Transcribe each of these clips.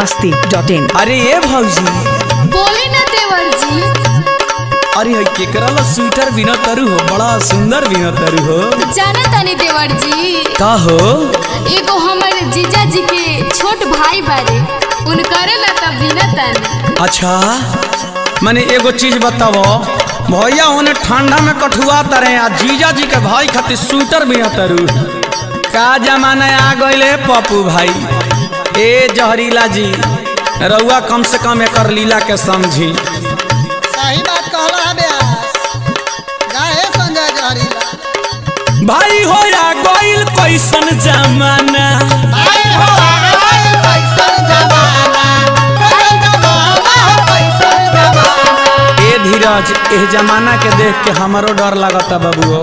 Masti dot in अरे ये भौजी बोली ना देवर जी अरे हई केकरा ला स्वेटर बिना तरु हो बड़ा सुंदर बिना तरु हो जाना तानी देवर जी का हो एगो हमर जीजा जी के छोट भाई बारे उनकरे ला तब बिना तानी अच्छा मैंने एगो चीज बताओ भैया होने ठंडा में कठुआ तरे आ जीजा जी के भाई खातिर स्वेटर बिना तरु का जमाना आ गइले पप्पू भाई ए जहरीला जी रउआ कम से कम एकर लीला के समझी सही बात कहला है ब्यास गाए संजय जहरीला भाई हो या गइल कैसन जमाना भाई हो आए कैसन जमाना कैसन जमाना कैसन जमाना ए धीरज एह जमाना के देख के हमारो डर लगता बबुओ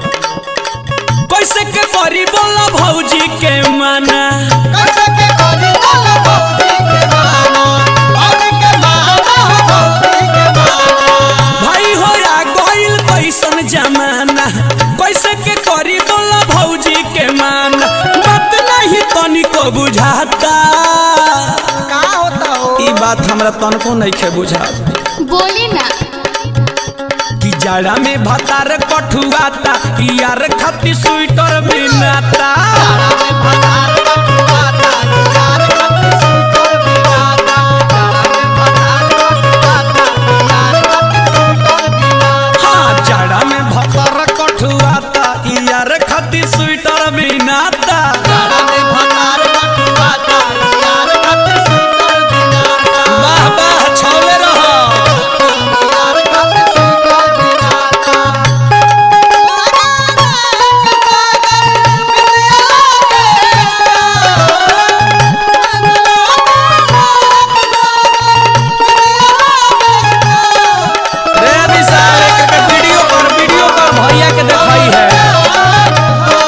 कैसे के करी बोला भौजी के माना कैसे के करी लाल भौजी के माना भौजी के माना भौजी के माना भाई हो या गइल कैसन जमाना कैसे के करी बोला भौजी के माना बात नहीं तनिको बुझाता का होता हो ई बात हमरा तनको नहीं खे बुझाता बोली ना कि जाड़ा में भतार कठुआता यार खाती स्वेटर बिनाता भतार कटुआता यार कति सुतर बिनाता भतार कटुआता यार कति सुतर बिनाता हाँ जाड़ा में भतार कठुआता यार खाती स्वेटर बिनाता जाड़ा में भतार कटुआता यार कति सुतर बिनाता वाह वाह छौले रहो यार कति सुतर बिनाता रे विशाल एक के वीडियो कर वीडियो कर भैया के दिखाई है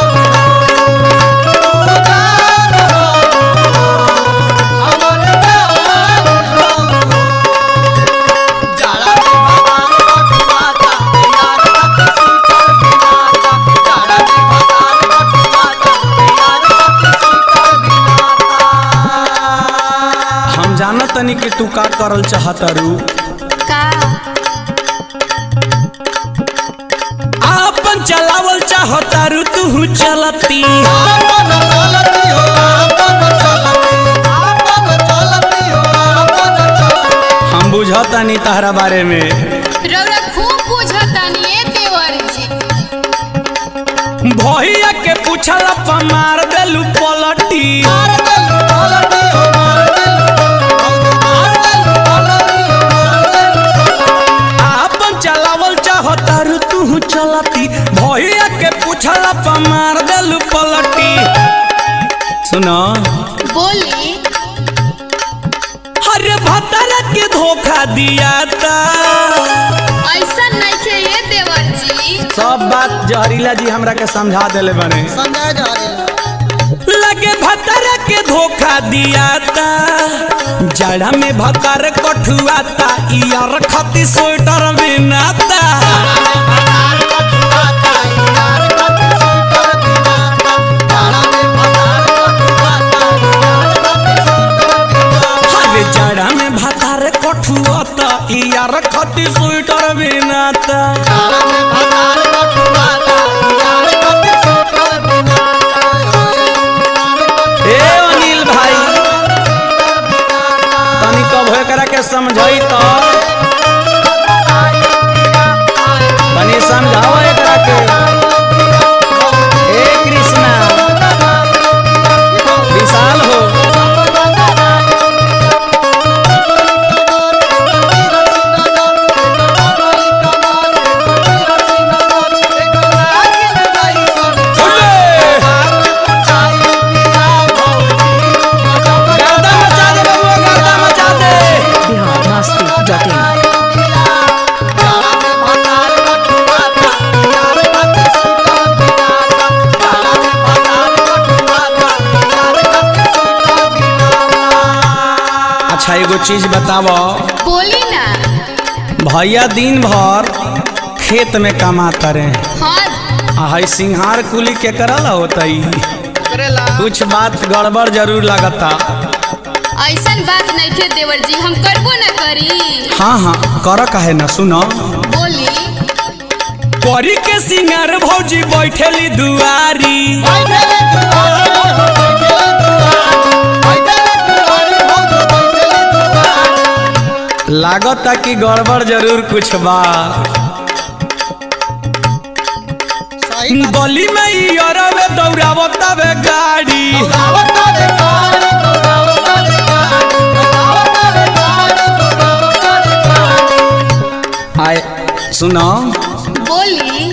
हम जानत तनी कि तू का करल चाहता रू का आपन चलावल चाहता रू तू चलती हम बुझता नहीं तहरा बारे में रौरा खूब बुझतानी ए देवर जी भैया के पूछला पर मार देलू पलटी आपन चलावल चाहता रू तू चलती भैया के पूछला पर मार देलू पलटी सुनो बोली अरे भतरा के धोखा दिया था ऐसा नहीं खे ये देवर जी सब बात जहरीला जी हमरा के समझा देले बने संजय जहरीला लगे भतरा के धोखा दिया था जड़ा में भतर कठुआता यार खती स्वेटर बिनाता अरे जड़ा में भतर कठुआता यार खती स्वेटर बिनाता ए अनिल भाई तनी कब एकरा के समझाई तो तनी समझाओ एकरा के ए कृष्णा विशाल हो गर्दा मचा दे बबुआ गर्दा मचा दे बिहार मस्ती डॉट इन अच्छा एगो चीज बतावो बोली ना भैया दिन भर खेत में कमाता रहे हाँ आ हई सिंहार कुली के करल होतई करेला कुछ बात गड़बड़ जरूर लगता ऐसन बात नहीं थे देवर जी हम करबो ना करी हाँ हाँ कर काहे ना सुनो बोली करी के सिंगार भौजी बैठेली दुआरी बैठेले दुआरे हो बैठेले दुआरे बैठेले दुआरे हो बैठेले दुआरे लागता कि गड़बड़ जरूर कुछ बा सही बात गली में ई अरवे दौड़ावता वे गाड़ी दौड़ावता रे गाड़ी दौड़ावता रे गाड़ी दौड़ावता रे गाड़ी दौड़ावता रे गाड़ी आए सुनो बोली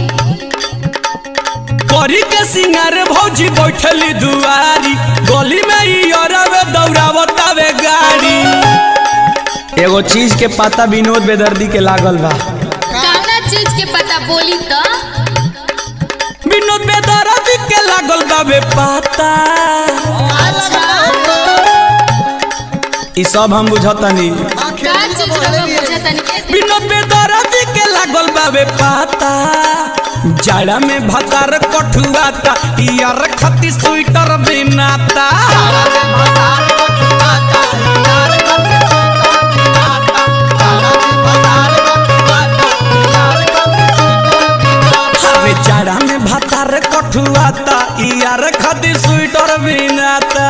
करी के सिंगार भौजी बैठली दुआरी गली में ई अरवे दौड़ावता वे गाड़ी एगो चीज के पता विनोद बेदर्दी के लागल बा कौना चीज के पता बोली तो विनोद बेदर्दी के लागल बा बे पता अच्छा ई सब हम बुझतनी का चीज रहो बुझे तनी विनोद बेदर्दी के लागल बा बे पता जाड़ा में भतार कठुआता यार खती स्वेटर बिनाता अरे जाड़ा में भतार कठुआता यार खती स्वेटर बिनाता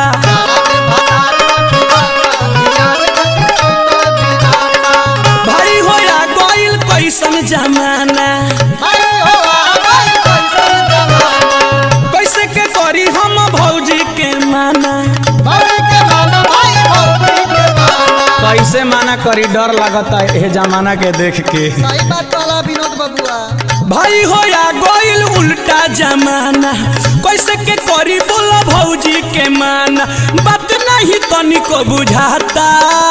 भाई होया गइल कैसन जमाना कैसे के करी हम भौजी के माना कैसे माना करी डर लगता है जमाना के देख के विनोद बबुआ भाई होया गइल उल्टा जमाना कैसे के करी बोला भौजी के माना बात नहीं तनिको बुझाता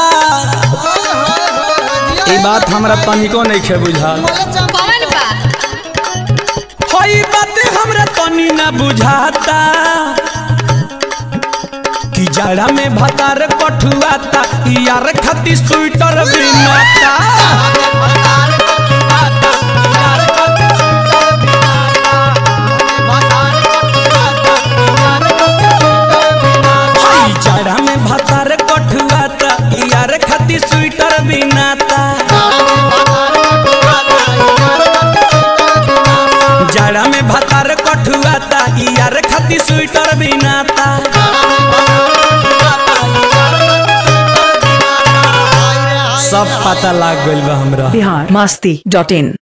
ई बात हमरा तनिको नहीं खे बुझा कौन बात हई बात हमरा तनी ना बुझाता कि जाड़ा में भतार कठुआता यार खती स्वेटर बिनाता हई जाड़ा में भतार कठुआता यार खती स्वेटर बिनाता जाड़ा में भतार कठुआता यार खती स्वेटर बिनाता सब पता लाग गइल बा हमरा बिहार मस्ती डॉट इन